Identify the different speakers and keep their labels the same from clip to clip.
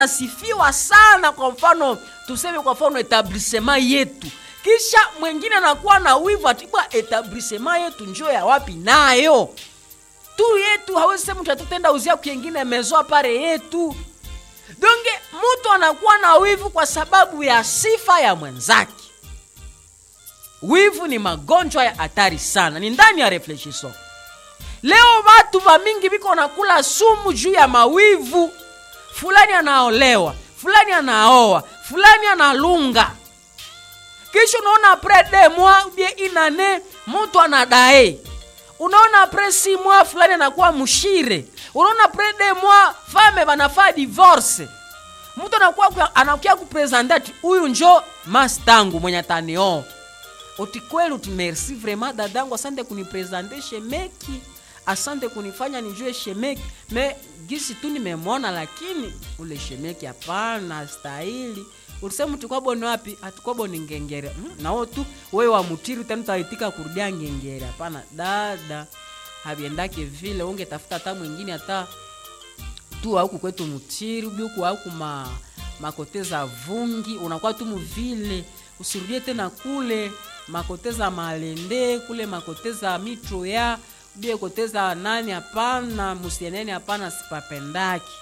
Speaker 1: asifiwa sana kwa mfano tuseme kwa mfano etablissement yetu kisha mwingine anakuwa na wivu atibwa etablissement yetu njo ya wapi nayo tu yetu hawezi sema tatutenda uzia kwengine mezoa pare yetu donge mtu anakuwa na wivu kwa sababu ya sifa ya mwenzake wivu ni magonjwa ya hatari sana ni ndani ya reflexiso leo watu vamingi viko nakula sumu juu ya mawivu fulani anaolewa fulani anaoa fulani analunga kisha unaona apres de mois ubie inane mtu anadae unaona apres si mois fulani anakuwa mshire unaona apres de mois fame vanafaa divorce mtu anakuwa anakuya kupresente ati huyu njo mastangu mwenye atanioa uti kweli uti merci vraiment dadangu asante kunipresente shemeki asante kunifanya nijue shemeki me gisi tu nimemwona lakini ule shemeki hapana stahili ulisema tukwaboni wapi hatukwaboni ngengere hmm? nao tu wewe wa mutiri tena utaitika kurudia ngengere hapana dada haviendake vile ungetafuta hata mwingine hata tu auku kwetu mutiri ubiuku auku ma makoteza vungi unakuwa tu muvile usirudie tena kule makoteza malende kule makoteza mitro ya ubie koteza nani hapana musieneni hapana sipapendaki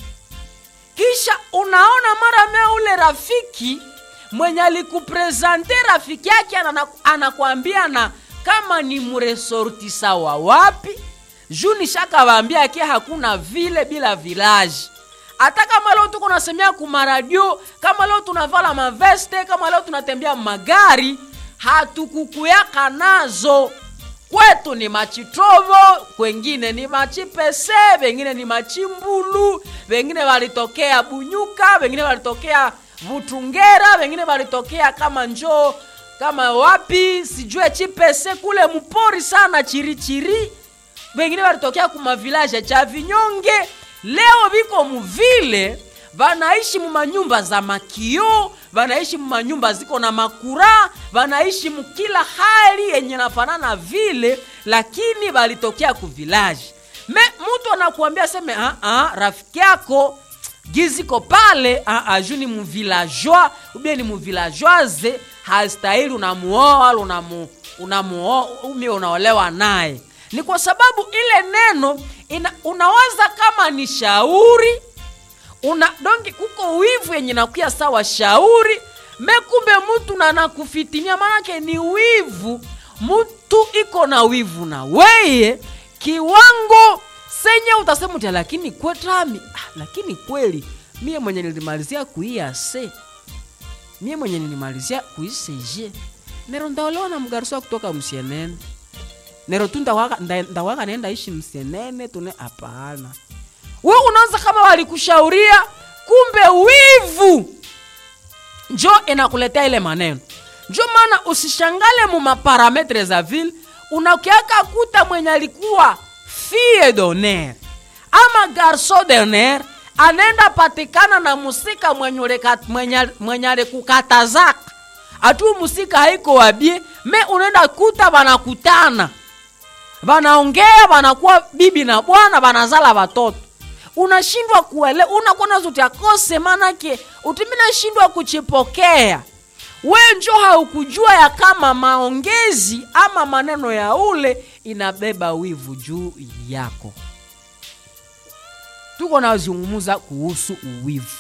Speaker 1: kisha unaona mara mea ule rafiki mwenye alikuprezante rafiki yake anakwambia na kama ni mresortisa wa wapi juu nishakawambia ke hakuna vile bila vilaji hata kama leo tuko nasemea kumaradio kama leo tunavala maveste kama leo tunatembea magari hatukukuyaka nazo kwetu ni machitrovo kwengine ni machipese vengine ni machimbulu vengine walitokea bunyuka vengine walitokea vutungera vengine walitokea kama njoo kama wapi sijue chipese kule mpori sana chirichiri vengine walitokea kumavilaje cha vinyonge leo viko muvile vanaishi mumanyumba za makio vanaishi mumanyumba ziko na makura vanaishi mukila hali yenye nafanana vile lakini valitokea kuvilaji me mtu anakuambia seme aa, rafiki yako giziko pale aa, juu ni muvilajoa ubie ni muvilajoise hastahili unamuoa wala unamu, unamuoa umi unaolewa naye ni kwa sababu ile neno ina, unawaza kama ni shauri una dongi kuko wivu yenye nakuya sawa shauri mekumbe mtu na nakufitinia manake ni wivu mtu iko na wivu na weye kiwango senye utasema utia lakini kwetami ah, lakini kweli mie mwenye nilimalizia kuiase mie mwenye nilimalizia kuiseje nero ndaolewa na mgarusa kutoka msienene nero tu ndawaka, ndawaka naenda ishi msienene tune hapana we unaanza kama walikushauria kumbe wivu njo inakuletea ile maneno njo maana usishangale mu maparametre za vile unakiaka kuta mwenye alikuwa fie doner ama garso doner anaenda patikana na musika mwenye alikukatazaka atu musika haiko wabie me unaenda kuta banakutana banaongea banakuwa bibi na bwana banazala watoto unashindwa kuele unakuona zote akose manake utiminashindwa kuchipokea we njo haukujua ya kama maongezi ama maneno ya ule inabeba wivu juu yako tuko nazungumuza kuhusu uwivu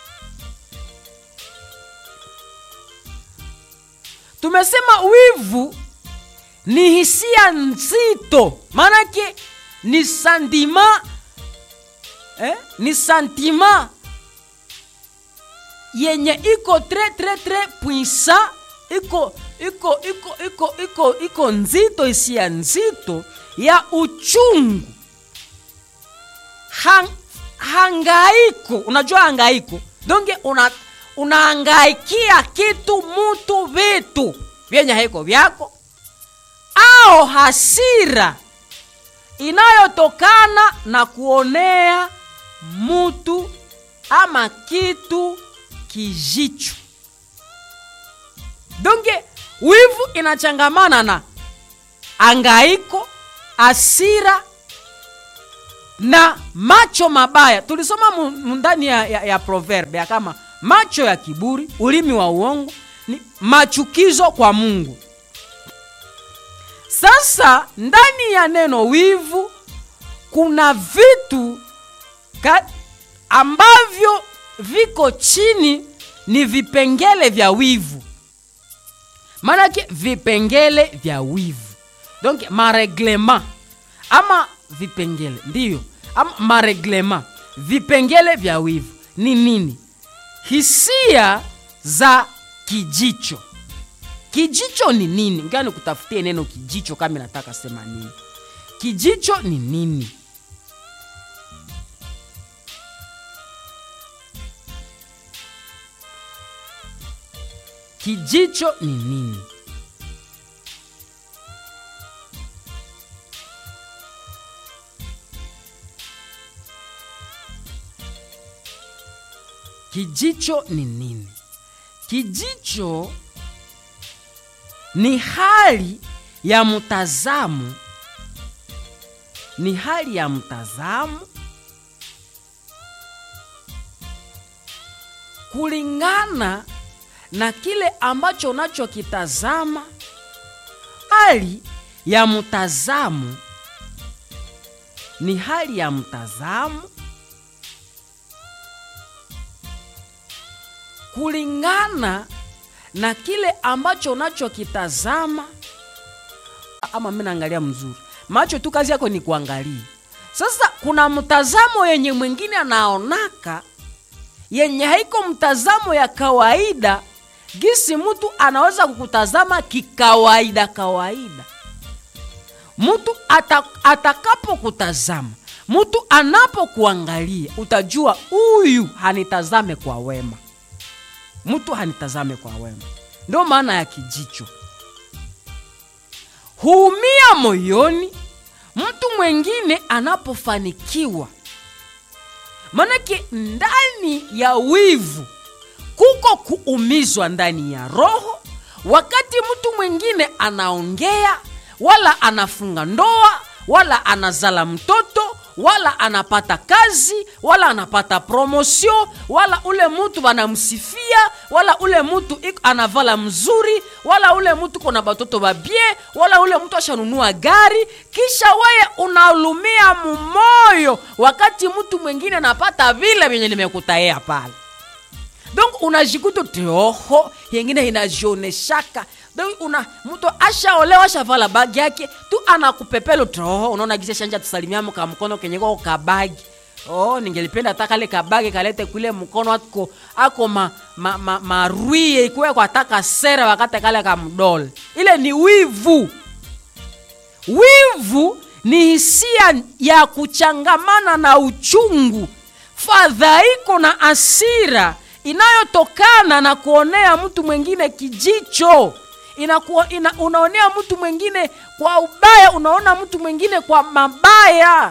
Speaker 1: tumesema wivu ni hisia nzito maanake ni sandima eh? ni santima yenye iko tre tre tre puisa iko iko iko iko iko iko nzito hisia nzito ya uchungu Hang, hangaiko unajua hangaiko donge una unaangaikia kitu mutu vitu vyenye haiko vyako au hasira inayotokana na kuonea mutu ama kitu kijicho donge wivu inachangamana na angaiko asira na macho mabaya tulisoma mu- mu ndani ya, ya, ya proverbe ya kama macho ya kiburi ulimi wa uongo ni machukizo kwa mungu sasa ndani ya neno wivu kuna vitu ka, ambavyo viko chini ni vipengele vya wivu maanake vipengele vya wivu donc mareglema ama vipengele ndiyo ama mareglema vipengele vya wivu ni nini hisia za kijicho kijicho ni nini ngaa nikutafutie neno kijicho kama nataka sema nini kijicho ni nini kijicho ni nini kijicho ni nini kijicho ni hali ya mtazamo ni hali ya mtazamo kulingana na kile ambacho unachokitazama hali ya mtazamo ni hali ya mtazamo kulingana na kile ambacho unachokitazama ama mi naangalia mzuri macho tu kazi yako ni kuangalia sasa kuna mtazamo yenye mwingine anaonaka yenye haiko mtazamo ya kawaida gisi mtu anaweza kukutazama kikawaida kawaida mtu ata, atakapokutazama mtu anapokuangalia utajua huyu hanitazame kwa wema mtu hanitazame kwa wema ndio maana ya kijicho huumia moyoni mtu mwengine anapofanikiwa manake ndani ya wivu kuko kuumizwa ndani ya roho wakati mtu mwingine anaongea wala anafunga ndoa wala anazala mtoto wala anapata kazi wala anapata promosio wala ule mutu banamsifia wala ule mutu iko- anavala mzuri wala ule mutu kona batoto babie wala ule mutu ashanunua gari kisha weye unalumia mumoyo wakati mtu mwingine anapata vile vyenye nimekutayea pale donc unajikuta teoho yengine inajioneshaka donc una mtu ashaolewa ashavala bagi yake tu anakupepelo teoho unaona gisa shanja tusalimiamo ka mkono kenye kako kabagi oh ningelipenda hata kale kabagi kalete kule mkono ako ako ma, ma, ma, marwie ikuwe kwa taka sera wakati kale kamdole ile ni wivu wivu ni hisia ya kuchangamana na uchungu fadhaiko na asira inayotokana na kuonea mtu mwingine kijicho Inakuwa, ina, unaonea mtu mwingine kwa ubaya unaona mtu mwingine kwa mabaya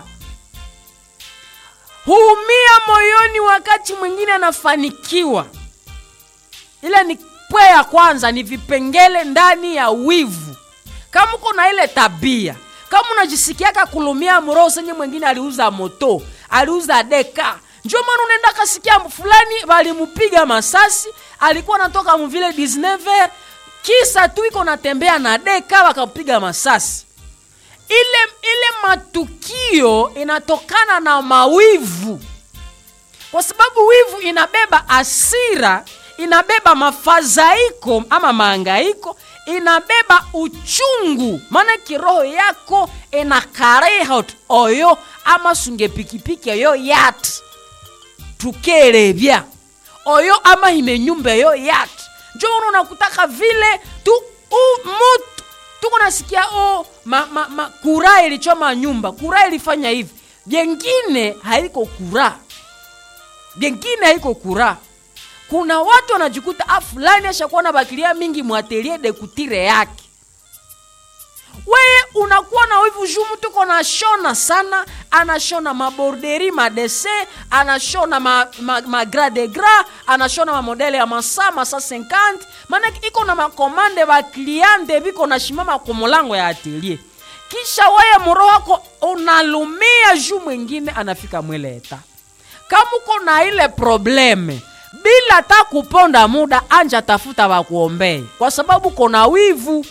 Speaker 1: huumia moyoni wakati mwingine anafanikiwa ile ni pwe ya kwanza ni vipengele ndani ya wivu kama uko na ile tabia kama unajisikiaka kulumia mroho senye mwingine aliuza moto aliuza deka njo maana unaenda kasikia fulani walimupiga masasi alikuwa anatoka mvile 19 kisa tu iko natembea na deka wakapiga masasi ile ile matukio inatokana na mawivu kwa sababu wivu inabeba asira inabeba mafadhaiko ama maangaiko inabeba uchungu maana kiroho yako inakareha oyo ama sunge pikipiki oyo yat tukelebya oyo ama himenyumba eyo yat njo una unakutaka vile tu u, mutu tuko nasikia o ma, ma, ma, kura ilichoma nyumba kura ilifanya hivi vyengine haiko kura vyengine haiko kura kuna watu wanajikuta a fulani ashakuwa na bakilia mingi mwatelie de kutire yake weye unakuwa na wivu juu mtu ko nashona sana anashona maborderi madese anashona ma, ma, ma gra de gra anashona mamodele ya masa masa 50 maana iko na makomande bakliante biko na shimama kumulango ya atelier kisha weye muro wako unalumia juu mwingine anafika mwileta kama uko na ile probleme bila ta kuponda muda anja tafuta wakuombee kwa sababu kona wivu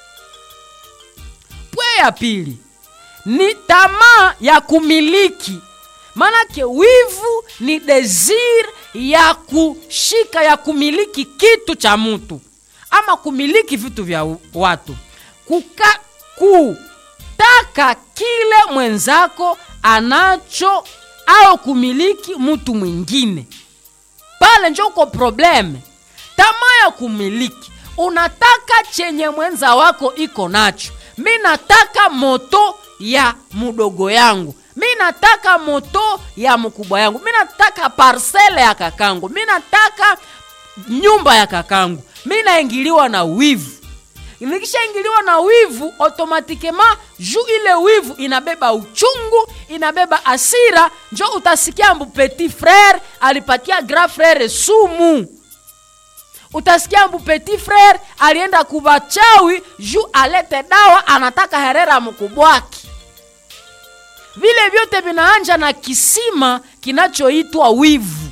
Speaker 1: pwe ya pili ni tamaa ya kumiliki maanake wivu ni desir ya kushika ya kumiliki kitu cha mtu ama kumiliki vitu vya u- watu Kuka, kutaka kile mwenzako anacho au kumiliki mtu mwingine pale njo uko probleme tamaa ya kumiliki unataka chenye mwenza wako iko nacho mi nataka moto ya mudogo yangu mi nataka moto ya mkubwa yangu mi nataka parsele ya kakangu mi nataka nyumba ya kakangu mi naingiliwa na wivu nikishaingiliwa na wivu automatikema juu ile wivu inabeba uchungu inabeba asira njo utasikia mbu petit frere alipatia grand frere sumu utasikia mbu petit frere alienda kubachawi juu alete dawa anataka herera mkubwaki vile vyote vinaanja na kisima kinachoitwa wivu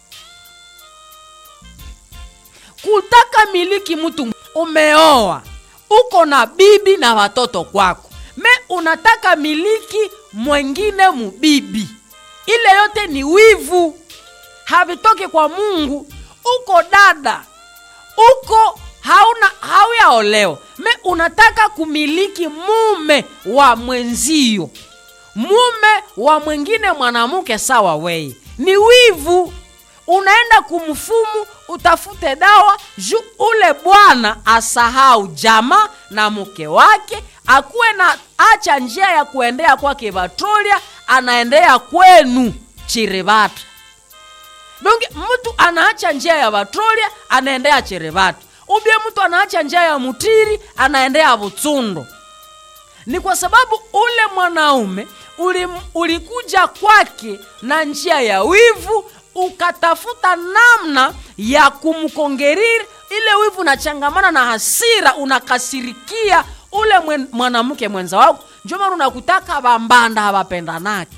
Speaker 1: kutaka miliki mtu umeoa uko na bibi na watoto kwako me unataka miliki mwengine mubibi ile yote ni wivu havitoki kwa mungu uko dada uko hauna hauyaolewa me unataka kumiliki mume wa mwenzio mume wa mwingine mwanamke sawa weye ni wivu unaenda kumfumu utafute dawa juu ule bwana asahau jama na mke wake akuwe na acha njia ya kuendea kwake vatrolia anaendea kwenu chirivata donge mtu anaacha njia ya vatrolia anaendea chirivata ubie mtu anaacha njia ya mutiri anaendea vutsundo ni kwa sababu ule mwanaume uli, ulikuja kwake na njia ya wivu ukatafuta namna ya kumkongeriri ile wivu unachangamana na hasira unakasirikia ule mwen, mwanamke mwenza wako njo maana unakutaka bambanda hawapendanake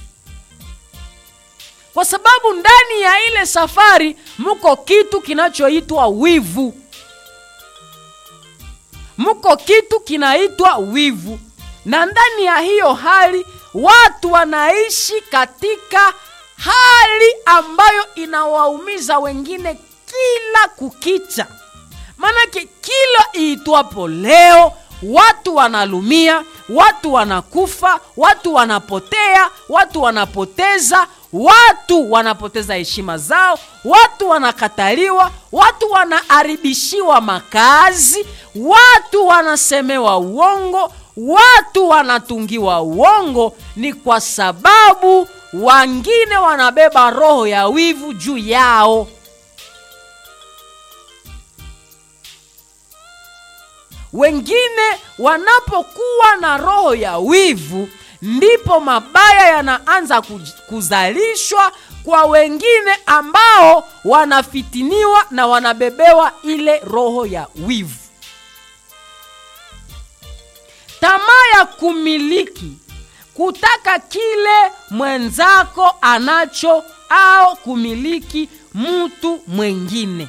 Speaker 1: kwa sababu ndani ya ile safari muko kitu kinachoitwa wivu muko kitu kinaitwa wivu na ndani ya hiyo hali watu wanaishi katika hali ambayo inawaumiza wengine kila kukicha maanake kila iitwapo leo watu wanalumia watu wanakufa watu wanapotea watu wanapoteza watu wanapoteza heshima zao watu wanakataliwa watu wanaharibishiwa makazi watu wanasemewa uongo watu wanatungiwa uongo ni kwa sababu wangine wanabeba roho ya wivu juu yao wengine wanapokuwa na roho ya wivu ndipo mabaya yanaanza kuj- kuzalishwa kwa wengine ambao wanafitiniwa na wanabebewa ile roho ya wivu tamaa ya kumiliki kutaka kile mwenzako anacho au kumiliki mtu mwengine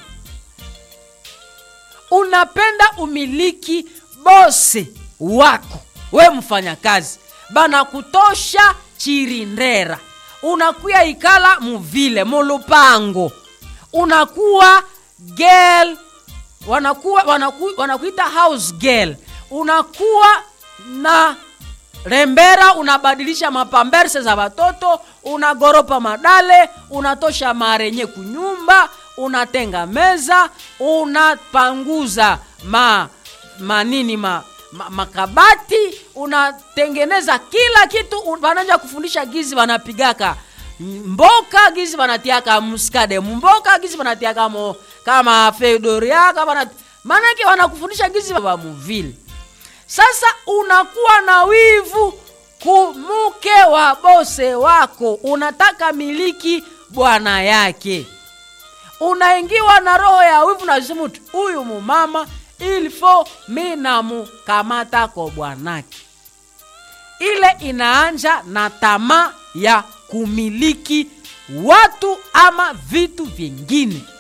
Speaker 1: unapenda umiliki bose wako we mfanyakazi banakutosha chirindera unakuya ikala muvile mulupango unakuwa girl wanakuwa wanaku, wanakuita house girl unakuwa na rembera unabadilisha mapamberse za watoto unagoropa madale unatosha marenye kunyumba unatenga meza unapanguza ma manini ma, ma, makabati unatengeneza kila kitu un- wanaja kufundisha gizi wanapigaka mboka gizi wanatiaka mskade mboka gizi wanatiaka mo kama fedoriaka wana, maanake wanakufundisha gizi wa muvile sasa unakuwa na wivu kumuke wa bose wako unataka miliki bwana yake unaingiwa na roho ya wivu nasema tu huyu mumama ilfo mi namukamata ko bwanake ile inaanja na tamaa ya kumiliki watu ama vitu vingine